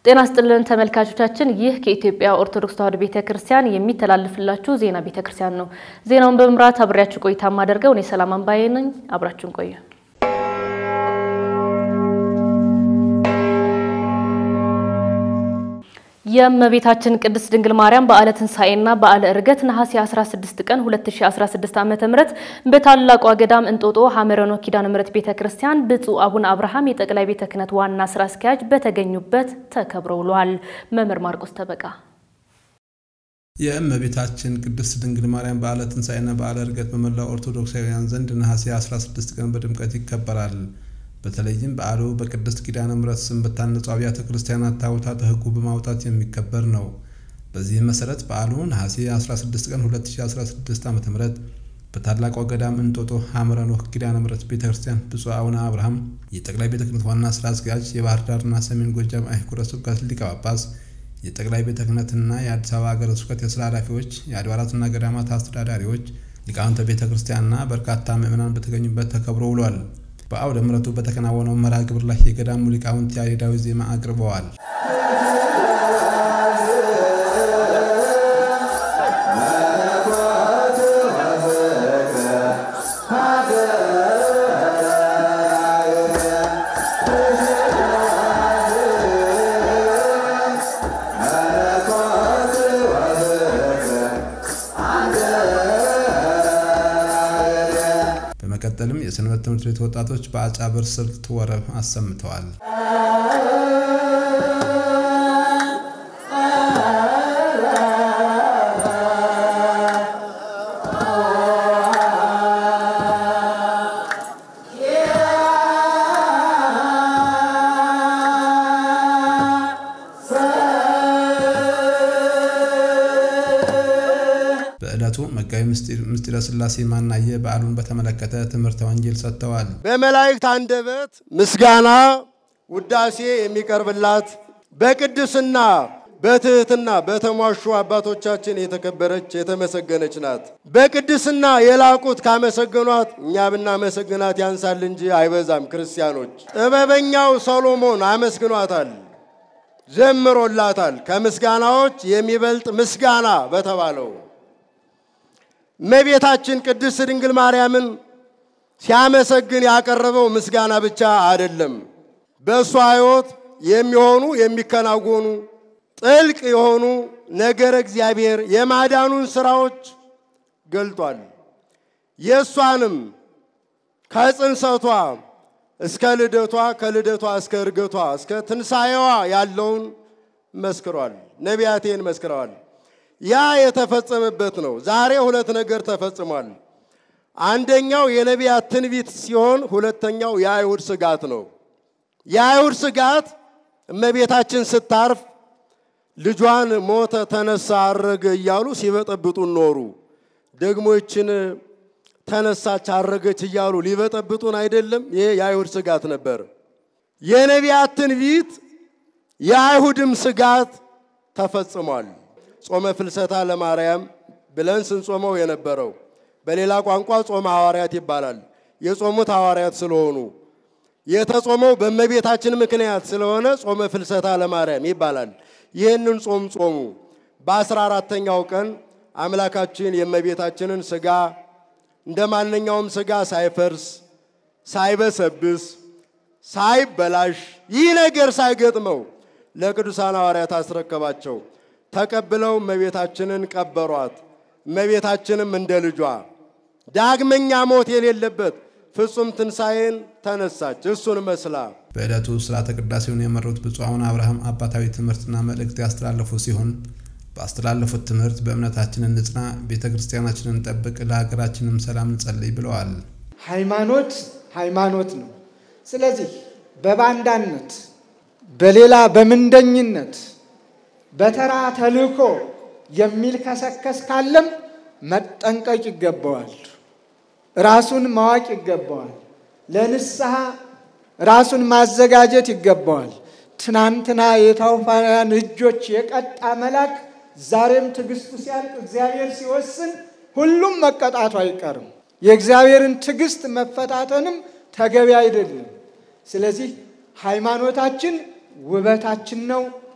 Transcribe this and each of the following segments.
ጤና ስጥልን ተመልካቾቻችን፣ ይህ ከኢትዮጵያ ኦርቶዶክስ ተዋሕዶ ቤተ ክርስቲያን የሚተላለፍላችሁ ዜና ቤተ ክርስቲያን ነው። ዜናውን በመምራት አብሬያችሁ ቆይታ የማደርገው እኔ ሰላም አንባዬ ነኝ። አብራችሁን ቆዩ። የእመቤታችን ቅድስት ድንግል ማርያም በዓለ ትንሣኤና በዓለ ዕርገት ነሐሴ 16 ቀን 2016 ዓ.ም በታላቋ ገዳም እንጦጦ ሐመረ ኖህ ኪዳነ ምሕረት ቤተ ክርስቲያን ብፁዕ አቡነ አብርሃም የጠቅላይ ቤተ ክህነት ዋና ስራ አስኪያጅ በተገኙበት ተከብሮ ውሏል። መምህር ማርቆስ ተበቃ የእመቤታችን ቅድስት ድንግል ማርያም በዓለ ትንሣኤና በዓለ ዕርገት በመላው ኦርቶዶክሳውያን ዘንድ ነሐሴ 16 ቀን በድምቀት ይከበራል። በተለይም በዓሉ በቅድስት ኪዳነ ምሕረት ስም በታነጹ አብያተ ክርስቲያናት ታቦታተ ሕጉ በማውጣት የሚከበር ነው። በዚህም መሰረት በዓሉ ነሐሴ 16 ቀን 2016 ዓ ም በታላቋ ገዳም እንጦጦ ሐመረ ኖህ ኪዳነ ምሕረት ቤተ ክርስቲያን ብፁዕ አቡነ አብርሃም የጠቅላይ ቤተ ክህነት ዋና ስራ አስኪያጅ፣ የባህር ዳርና ሰሜን ጎጃም አህጉረ ስብከት ሊቀ ጳጳስ፣ የጠቅላይ ቤተ ክህነትና የአዲስ አበባ ሀገረ ስብከት የስራ ኃላፊዎች፣ የአድባራትና ገዳማት አስተዳዳሪዎች፣ ሊቃውንተ ቤተ ክርስቲያንና በርካታ ምዕመናን በተገኙበት ተከብሮ ውሏል። በአውደ ምሕረቱ በተከናወነው መርሃ ግብር ላይ የገዳሙ ሊቃውንት ያሬዳዊ ዜማ አቅርበዋል። በመቀጠልም የሰንበት ትምህርት ቤት ወጣቶች በአጫብር ስልት ወረብ አሰምተዋል። በዕለቱ መጋቢ ምስጢረ ሥላሴ ማናየ በዓሉን በተመለከተ ትምህርተ ወንጌል ሰጥተዋል። በመላእክት አንደበት ምስጋና ውዳሴ የሚቀርብላት በቅድስና በትህትና በተሟሹ አባቶቻችን የተከበረች የተመሰገነች ናት። በቅድስና የላቁት ካመሰገኗት እኛ ብናመሰግናት ያንሳል እንጂ አይበዛም። ክርስቲያኖች ጥበበኛው ሰሎሞን አመስግኗታል፣ ዘምሮላታል። ከምስጋናዎች የሚበልጥ ምስጋና በተባለው እመቤታችን ቅድስት ድንግል ማርያምን ሲያመሰግን ያቀረበው ምስጋና ብቻ አይደለም። በእሷ ሕይወት የሚሆኑ የሚከናወኑ ጥልቅ የሆኑ ነገረ እግዚአብሔር የማዳኑን ሥራዎች ገልጧል። የእሷንም ከጽንሰቷ እስከ ልደቷ ከልደቷ እስከ እርገቷ እስከ ትንሣኤዋ ያለውን መስክሯል። ነቢያቴን መስክረዋል። ያ የተፈጸመበት ነው። ዛሬ ሁለት ነገር ተፈጽሟል። አንደኛው የነቢያት ትንቢት ሲሆን፣ ሁለተኛው የአይሁድ ስጋት ነው። የአይሁድ ስጋት እመቤታችን ስታርፍ ልጇን ሞተ፣ ተነሳ፣ አረገ እያሉ ሲበጠብጡን ኖሩ። ደግሞ ይችን ተነሳች፣ አረገች እያሉ ሊበጠብጡን አይደለም። ይሄ የአይሁድ ስጋት ነበር። የነቢያት ትንቢት የአይሁድም ስጋት ተፈጽሟል። ጾመ ፍልሰታ ለማርያም ብለን ስንጾመው የነበረው በሌላ ቋንቋ ጾመ ሐዋርያት ይባላል። የጾሙት ሐዋርያት ስለሆኑ የተጾመው በእመቤታችን ምክንያት ስለሆነ ጾመ ፍልሰታ ለማርያም ይባላል። ይህንን ጾም ጾሙ። በአስራ አራተኛው ቀን አምላካችን የእመቤታችንን ሥጋ እንደ ማንኛውም ሥጋ ሳይፈርስ ሳይበሰብስ ሳይበላሽ ይህ ነገር ሳይገጥመው ለቅዱሳን ሐዋርያት አስረከባቸው። ተቀብለው እመቤታችንን ቀበሯት። እመቤታችንም እንደ ልጇ ዳግመኛ ሞት የሌለበት ፍጹም ትንሣኤን ተነሳች፣ እሱን መስላ። በዕለቱ ሥርዓተ ቅዳሴውን የመሩት ብፁዕ አቡነ አብርሃም አባታዊ ትምህርትና መልእክት ያስተላለፉ ሲሆን ባስተላለፉት ትምህርት በእምነታችን እንጽና፣ ቤተ ክርስቲያናችንን እንጠብቅ፣ ለሀገራችንም ሰላም እንጸልይ ብለዋል። ሃይማኖት ሃይማኖት ነው። ስለዚህ በባንዳነት በሌላ በምንደኝነት በተራ ተልእኮ የሚልከሰከስ ካለም መጠንቀቅ ይገባዋል። ራሱን ማወቅ ይገባዋል። ለንስሐ ራሱን ማዘጋጀት ይገባዋል። ትናንትና የታውፋውያን እጆች የቀጣ መልአክ ዛሬም ትዕግስቱ ሲያልቅ እግዚአብሔር ሲወስን ሁሉም መቀጣቱ አይቀርም። የእግዚአብሔርን ትዕግስት መፈታተንም ተገቢ አይደለም። ስለዚህ ሃይማኖታችን ውበታችን ነው፣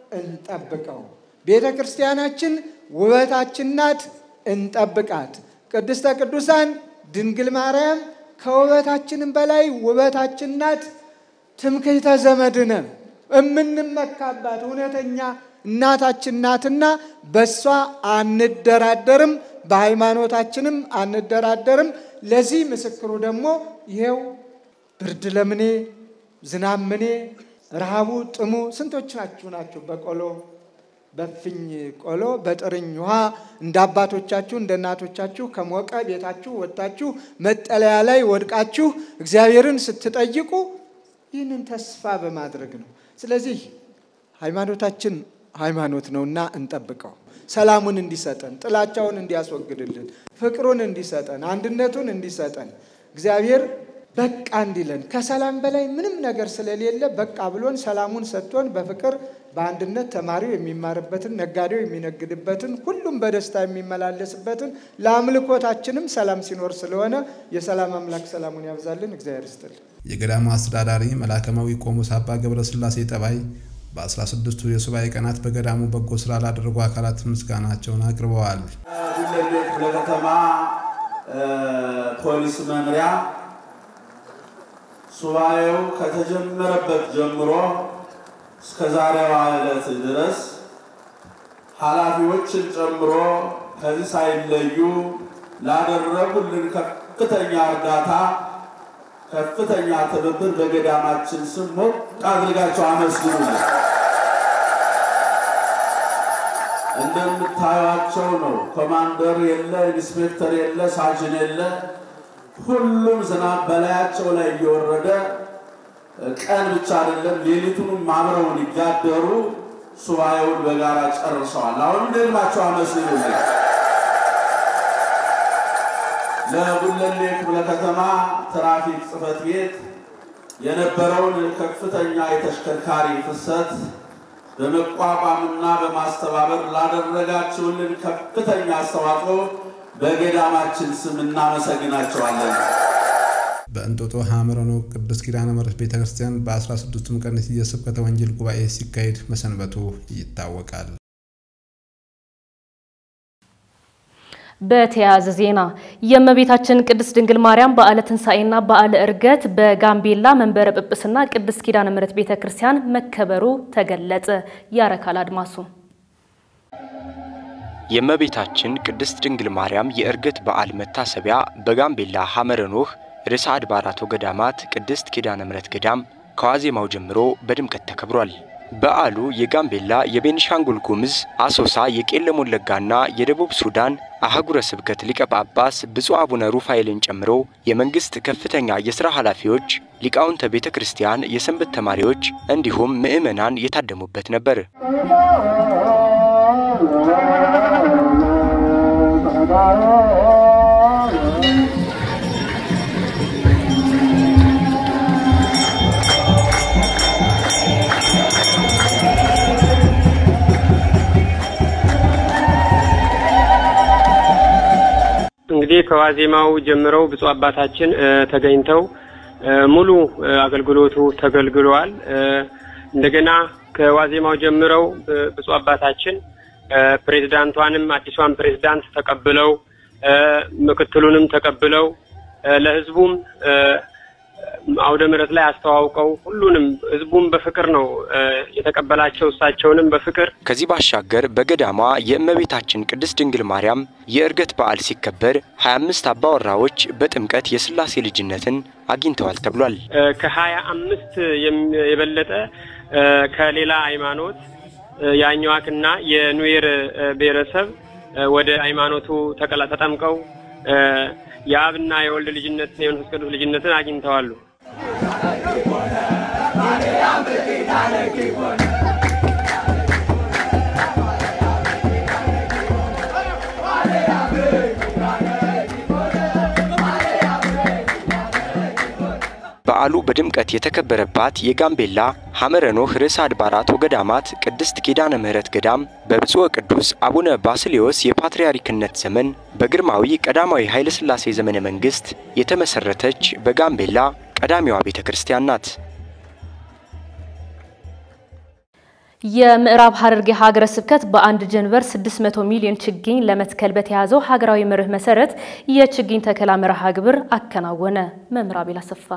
እንጠብቀው። ቤተ ክርስቲያናችን ውበታችን ናት፣ እንጠብቃት። ቅድስተ ቅዱሳን ድንግል ማርያም ከውበታችንም በላይ ውበታችን ናት። ትምክህተ ዘመድነ እምንመካባት እውነተኛ እናታችን ናትና በእሷ አንደራደርም፣ በሃይማኖታችንም አንደራደርም። ለዚህ ምስክሩ ደግሞ ይሄው ብርድ ለምኔ ዝናብ ምኔ ረሃቡ ጥሙ ስንቶች ናችሁ ናችሁ በቆሎ በፍኝ ቆሎ በጥርኝ ውሃ እንደ አባቶቻችሁ እንደ እናቶቻችሁ ከሞቀ ቤታችሁ ወጥታችሁ መጠለያ ላይ ወድቃችሁ እግዚአብሔርን ስትጠይቁ ይህንን ተስፋ በማድረግ ነው። ስለዚህ ሃይማኖታችን ሃይማኖት ነውና እንጠብቀው። ሰላሙን እንዲሰጠን፣ ጥላቻውን እንዲያስወግድልን፣ ፍቅሩን እንዲሰጠን፣ አንድነቱን እንዲሰጠን እግዚአብሔር በቃ እንዲለን ከሰላም በላይ ምንም ነገር ስለሌለ በቃ ብሎን ሰላሙን ሰጥቶን በፍቅር በአንድነት ተማሪው የሚማርበትን ነጋዴው የሚነግድበትን ሁሉም በደስታ የሚመላለስበትን ለአምልኮታችንም ሰላም ሲኖር ስለሆነ የሰላም አምላክ ሰላሙን ያብዛልን። እግዚአብሔር ይስጥልን። የገዳሙ አስተዳዳሪ መላከማዊ ቆሞስ አባ ገብረ ሥላሴ ጠባይ በ16ቱ የሱባኤ ቀናት በገዳሙ በጎ ስራ ላደረጉ አካላት ምስጋናቸውን አቅርበዋል። ጉለሌ ክፍለ ከተማ ፖሊስ መምሪያ ሱባኤው ከተጀመረበት ጀምሮ እስከ ዛሬዋ ዕለት ድረስ ኃላፊዎችን ጨምሮ ከዚህ ሳይለዩ ላደረጉልን ከፍተኛ እርዳታ፣ ከፍተኛ ትብብር በገዳማችን ስም ሞቅ አድርጋቸው አመስግኑልን። እንደምታዩቸው ነው። ኮማንደር የለ፣ ኢንስፔክተር የለ፣ ሳጅን የለ። ሁሉም ዝናብ በላያቸው ላይ እየወረደ ቀን ብቻ አይደለም ሌሊቱንም አብረውን ይጋደሩ ሱባኤውን በጋራ ጨርሰዋል። አሁንም ደግማቸው አመስግኑልኝ። ለጉለሌ ክፍለ ከተማ ትራፊክ ጽሕፈት ቤት የነበረውን ከፍተኛ የተሽከርካሪ ፍሰት በመቋቋምና በማስተባበር ላደረጋችሁልን ከፍተኛ አስተዋጽኦ በገዳማችን ስም እናመሰግናቸዋለን። በእንጦጦ ሐመረኖ ቅድስት ኪዳነ ምሕረት ቤተ ክርስቲያን በ16ቱም ቀን የስብከተ ወንጌል ጉባኤ ሲካሄድ መሰንበቱ ይታወቃል። በተያያዘ ዜና የእመቤታችን ቅድስት ድንግል ማርያም በዓለ ትንሣኤና በዓለ ዕርገት በጋምቤላ መንበረ ጵጵስና ቅድስት ኪዳነ ምሕረት ቤተ ክርስቲያን መከበሩ ተገለጸ። ያረካል አድማሱ የእመቤታችን ቅድስት ድንግል ማርያም የዕርገት በዓል መታሰቢያ በጋምቤላ ሐመረ ኖህ ርዕሰ አድባራት ወገዳማት ቅድስት ኪዳነ ምሕረት ገዳም ከዋዜማው ጀምሮ በድምቀት ተከብሯል። በዓሉ የጋምቤላ፣ የቤኒሻንጉል ጉምዝ፣ አሶሳ፣ የቄለም ወለጋና የደቡብ ሱዳን አህጉረ ስብከት ሊቀ ጳጳስ ብፁዕ አቡነ ሩፋኤልን ጨምሮ የመንግስት ከፍተኛ የሥራ ኃላፊዎች፣ ሊቃውንተ ቤተ ክርስቲያን፣ የሰንበት ተማሪዎች እንዲሁም ምዕመናን የታደሙበት ነበር። እንግዲህ ከዋዜማው ጀምረው ብፁዕ አባታችን ተገኝተው ሙሉ አገልግሎቱ ተገልግለዋል። እንደገና ከዋዜማው ጀምረው ብፁዕ አባታችን ፕሬዝዳንቷንም አዲሷን ፕሬዝዳንት ተቀብለው ምክትሉንም ተቀብለው ለሕዝቡም አውደ ምሕረት ላይ አስተዋውቀው ሁሉንም ሕዝቡም በፍቅር ነው የተቀበላቸው። እሳቸውንም በፍቅር ከዚህ ባሻገር በገዳሟ የእመቤታችን ቅድስት ድንግል ማርያም የዕርገት በዓል ሲከበር 25 አባወራዎች በጥምቀት የሥላሴ ልጅነትን አግኝተዋል ተብሏል። ከሀያ አምስት የበለጠ ከሌላ ሃይማኖት የአኝዋክና የኑዌር ብሔረሰብ ወደ ሃይማኖቱ ተቀላ ተጠምቀው የአብና የወልድ ልጅነትን የመንፈስ ቅዱስ ልጅነትን አግኝተዋሉ። በዓሉ በድምቀት የተከበረባት የጋምቤላ ሐመረ ኖህ ርዕሰ አድባራት ወገዳማት ቅድስት ኪዳነ ምሕረት ገዳም በብፁዕ ቅዱስ አቡነ ባስልዮስ የፓትርያርክነት ዘመን በግርማዊ ቀዳማዊ ኃይለ ሥላሴ ዘመነ መንግሥት የተመሠረተች በጋምቤላ ቀዳሚዋ ቤተ ክርስቲያን ናት። የምዕራብ ሐረርጌ ሀገረ ስብከት በአንድ ጀንበር 600 ሚሊዮን ችግኝ ለመትከል በተያዘው ሀገራዊ መርህ መሰረት የችግኝ ተከላ መርሃ ግብር አከናወነ። መምህር አቤል አሰፋ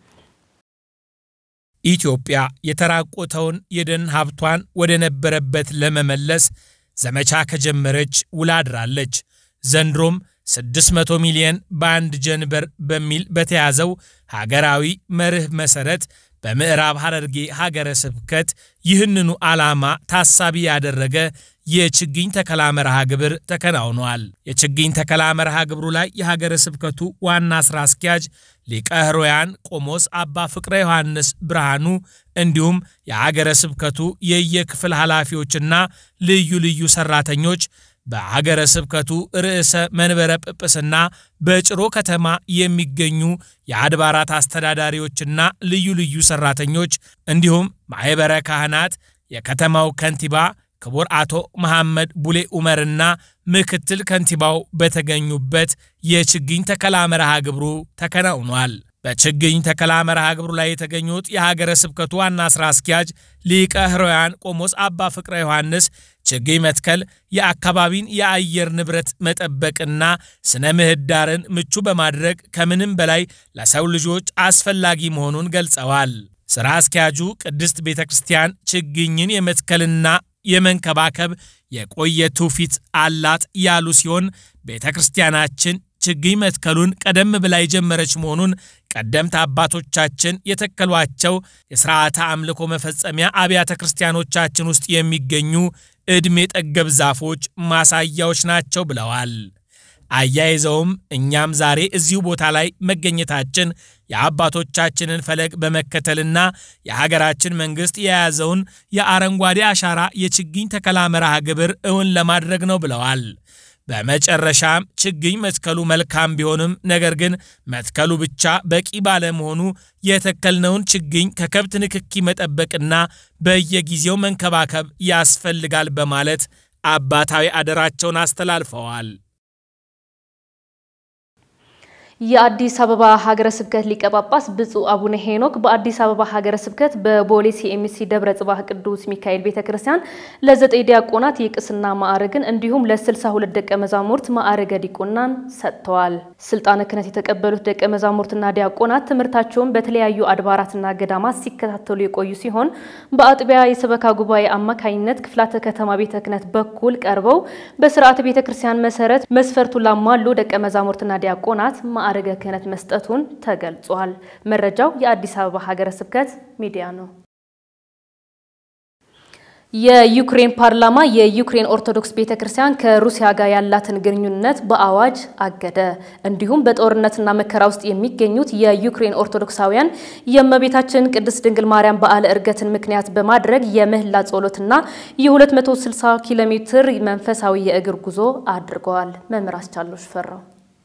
ኢትዮጵያ የተራቆተውን የደን ሀብቷን ወደ ነበረበት ለመመለስ ዘመቻ ከጀመረች ውላ አድራለች። ዘንድሮም 600 ሚሊዮን በአንድ ጀንበር በሚል በተያዘው ሀገራዊ መርህ መሰረት በምዕራብ ሐረርጌ ሀገረ ስብከት ይህንኑ ዓላማ ታሳቢ ያደረገ የችግኝ ተከላ መርሃ ግብር ተከናውኗል። የችግኝ ተከላ መርሃ ግብሩ ላይ የሀገረ ስብከቱ ዋና ሥራ አስኪያጅ ሊቀ ሕሩያን ቆሞስ አባ ፍቅረ ዮሐንስ ብርሃኑ እንዲሁም የሀገረ ስብከቱ የየክፍል ኃላፊዎችና ልዩ ልዩ ሠራተኞች በሀገረ ስብከቱ ርዕሰ መንበረ ጵጵስና በጭሮ ከተማ የሚገኙ የአድባራት አስተዳዳሪዎችና ልዩ ልዩ ሠራተኞች እንዲሁም ማኅበረ ካህናት፣ የከተማው ከንቲባ ክቡር አቶ መሐመድ ቡሌ ኡመርና ምክትል ከንቲባው በተገኙበት የችግኝ ተከላ መርሃ ግብሩ ተከናውኗል። በችግኝ ተከላ መርሃ ግብሩ ላይ የተገኙት የሀገረ ስብከቱ ዋና ሥራ አስኪያጅ ሊቀ ሕሩያን ቆሞስ አባ ፍቅረ ዮሐንስ ችግኝ መትከል የአካባቢን የአየር ንብረት መጠበቅና ስነ ምህዳርን ምቹ በማድረግ ከምንም በላይ ለሰው ልጆች አስፈላጊ መሆኑን ገልጸዋል። ሥራ አስኪያጁ ቅድስት ቤተ ክርስቲያን ችግኝን የመትከልና የመንከባከብ የቆየ ትውፊት አላት ያሉ ሲሆን ቤተ ክርስቲያናችን ችግኝ መትከሉን ቀደም ብላ የጀመረች መሆኑን ቀደምት አባቶቻችን የተከሏቸው የሥርዓተ አምልኮ መፈጸሚያ አብያተ ክርስቲያኖቻችን ውስጥ የሚገኙ ዕድሜ ጠገብ ዛፎች ማሳያዎች ናቸው ብለዋል። አያይዘውም እኛም ዛሬ እዚሁ ቦታ ላይ መገኘታችን የአባቶቻችንን ፈለግ በመከተልና የሀገራችን መንግሥት የያዘውን የአረንጓዴ አሻራ የችግኝ ተከላ መርሃ ግብር እውን ለማድረግ ነው ብለዋል። በመጨረሻም ችግኝ መትከሉ መልካም ቢሆንም ነገር ግን መትከሉ ብቻ በቂ ባለመሆኑ የተከልነውን ችግኝ ከከብት ንክኪ መጠበቅና በየጊዜው መንከባከብ ያስፈልጋል በማለት አባታዊ አደራቸውን አስተላልፈዋል። የአዲስ አበባ ሀገረ ስብከት ሊቀ ጳጳስ ብፁዕ አቡነ ሄኖክ በአዲስ አበባ ሀገረ ስብከት በቦሌ ሲኤምሲ ደብረ ጽባህ ቅዱስ ሚካኤል ቤተ ክርስቲያን ለዘጠኝ ዲያቆናት የቅስና ማዕረግን እንዲሁም ለ62 ደቀ መዛሙርት ማዕረገ ዲቁናን ሰጥተዋል። ስልጣነ ክህነት የተቀበሉት ደቀ መዛሙርትና ዲያቆናት ትምህርታቸውን በተለያዩ አድባራትና ገዳማት ሲከታተሉ የቆዩ ሲሆን በአጥቢያ የሰበካ ጉባኤ አማካኝነት ክፍላተ ከተማ ቤተ ክህነት በኩል ቀርበው በስርዓተ ቤተ ክርስቲያን መሰረት መስፈርቱን ላሟሉ ደቀ መዛሙርትና ዲያቆናት ማዕረገ ክህነት መስጠቱን ተገልጿል። መረጃው የአዲስ አበባ ሀገረ ስብከት ሚዲያ ነው። የዩክሬን ፓርላማ የዩክሬን ኦርቶዶክስ ቤተ ክርስቲያን ከሩሲያ ጋር ያላትን ግንኙነት በአዋጅ አገደ። እንዲሁም በጦርነትና መከራ ውስጥ የሚገኙት የዩክሬን ኦርቶዶክሳውያን የእመቤታችን ቅድስት ድንግል ማርያም በዓለ ዕርገትን ምክንያት በማድረግ የምህላ ጸሎትና የ260 ኪሎ ሜትር መንፈሳዊ የእግር ጉዞ አድርገዋል። መምህር አስቻሎሽ ፈራው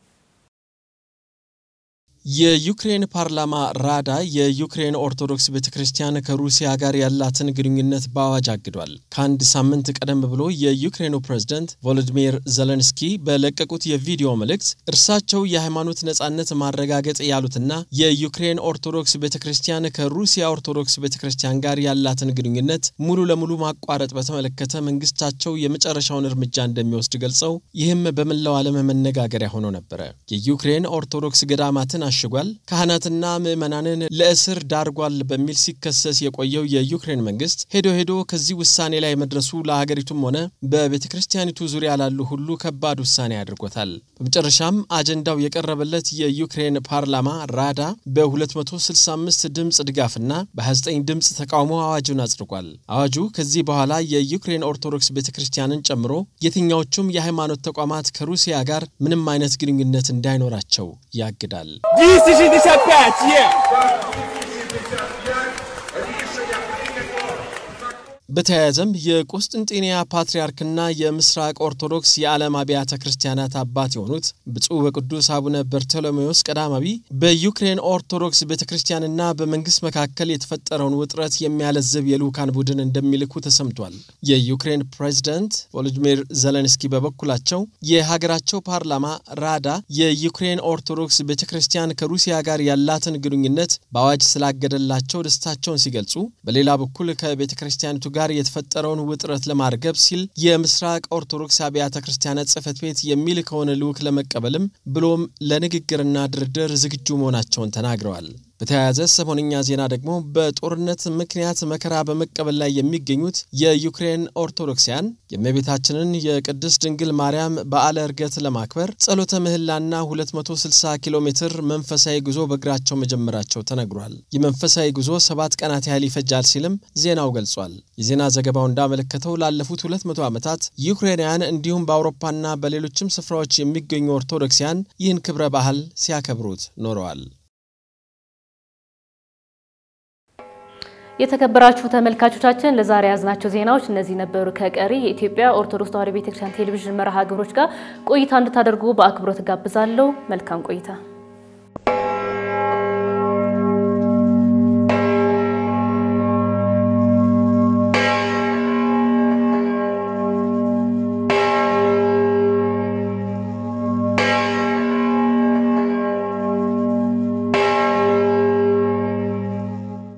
የዩክሬን ፓርላማ ራዳ የዩክሬን ኦርቶዶክስ ቤተ ክርስቲያን ከሩሲያ ጋር ያላትን ግንኙነት በአዋጅ አግዷል። ከአንድ ሳምንት ቀደም ብሎ የዩክሬኑ ፕሬዝደንት ቮሎዲሚር ዘለንስኪ በለቀቁት የቪዲዮ መልእክት እርሳቸው የሃይማኖት ነጻነት ማረጋገጥ ያሉትና የዩክሬን ኦርቶዶክስ ቤተ ክርስቲያን ከሩሲያ ኦርቶዶክስ ቤተ ክርስቲያን ጋር ያላትን ግንኙነት ሙሉ ለሙሉ ማቋረጥ በተመለከተ መንግስታቸው የመጨረሻውን እርምጃ እንደሚወስድ ገልጸው ይህም በመላው ዓለም መነጋገሪያ ሆኖ ነበረ። የዩክሬን ኦርቶዶክስ ገዳማትን አሽጓል፣ ካህናትና ምዕመናንን ለእስር ዳርጓል በሚል ሲከሰስ የቆየው የዩክሬን መንግስት ሄዶ ሄዶ ከዚህ ውሳኔ ላይ መድረሱ ለሀገሪቱም ሆነ በቤተ ክርስቲያኒቱ ዙሪያ ላሉ ሁሉ ከባድ ውሳኔ አድርጎታል። በመጨረሻም አጀንዳው የቀረበለት የዩክሬን ፓርላማ ራዳ በ265 ድምፅ ድጋፍና በ29 ድምፅ ተቃውሞ አዋጁን አጽድቋል። አዋጁ ከዚህ በኋላ የዩክሬን ኦርቶዶክስ ቤተ ክርስቲያንን ጨምሮ የትኛዎቹም የሃይማኖት ተቋማት ከሩሲያ ጋር ምንም አይነት ግንኙነት እንዳይኖራቸው ያግዳል። 265 є! በተያያዘም የቁስጥንጤንያ ፓትርያርክና የምስራቅ ኦርቶዶክስ የዓለም አብያተ ክርስቲያናት አባት የሆኑት ብፁዕ ወቅዱስ አቡነ በርቶሎሜዎስ ቀዳማዊ በዩክሬን ኦርቶዶክስ ቤተ ክርስቲያንና በመንግስት መካከል የተፈጠረውን ውጥረት የሚያለዝብ የልዑካን ቡድን እንደሚልኩ ተሰምቷል። የዩክሬን ፕሬዚደንት ቮሎዲሚር ዘለንስኪ በበኩላቸው የሀገራቸው ፓርላማ ራዳ የዩክሬን ኦርቶዶክስ ቤተ ክርስቲያን ከሩሲያ ጋር ያላትን ግንኙነት በአዋጅ ስላገደላቸው ደስታቸውን ሲገልጹ፣ በሌላ በኩል ከቤተ ክርስቲያኒቱ ጋር ጋር የተፈጠረውን ውጥረት ለማርገብ ሲል የምስራቅ ኦርቶዶክስ አብያተ ክርስቲያናት ጽሕፈት ቤት የሚልከውን ልዑክ ለመቀበልም ብሎም ለንግግርና ድርድር ዝግጁ መሆናቸውን ተናግረዋል። በተያያዘ ሰሞንኛ ዜና ደግሞ በጦርነት ምክንያት መከራ በመቀበል ላይ የሚገኙት የዩክሬን ኦርቶዶክሳውያን የእመቤታችንን የቅድስት ድንግል ማርያም በዓለ ዕርገት ለማክበር ጸሎተ ምህላና 260 ኪሎ ሜትር መንፈሳዊ ጉዞ በእግራቸው መጀመራቸው ተነግሯል። የመንፈሳዊ ጉዞ ሰባት ቀናት ያህል ይፈጃል ሲልም ዜናው ገልጿል። የዜና ዘገባው እንዳመለከተው ላለፉት 200 ዓመታት ዩክሬናውያን እንዲሁም በአውሮፓና በሌሎችም ስፍራዎች የሚገኙ ኦርቶዶክሳውያን ይህን ክብረ ባህል ሲያከብሩት ኖረዋል። የተከበራችሁ ተመልካቾቻችን ለዛሬ ያዝናቸው ዜናዎች እነዚህ ነበሩ። ከቀሪ የኢትዮጵያ ኦርቶዶክስ ተዋሕዶ ቤተክርስቲያን ቴሌቪዥን መርሃ ግብሮች ጋር ቆይታ እንድታደርጉ በአክብሮት ጋብዛለሁ። መልካም ቆይታ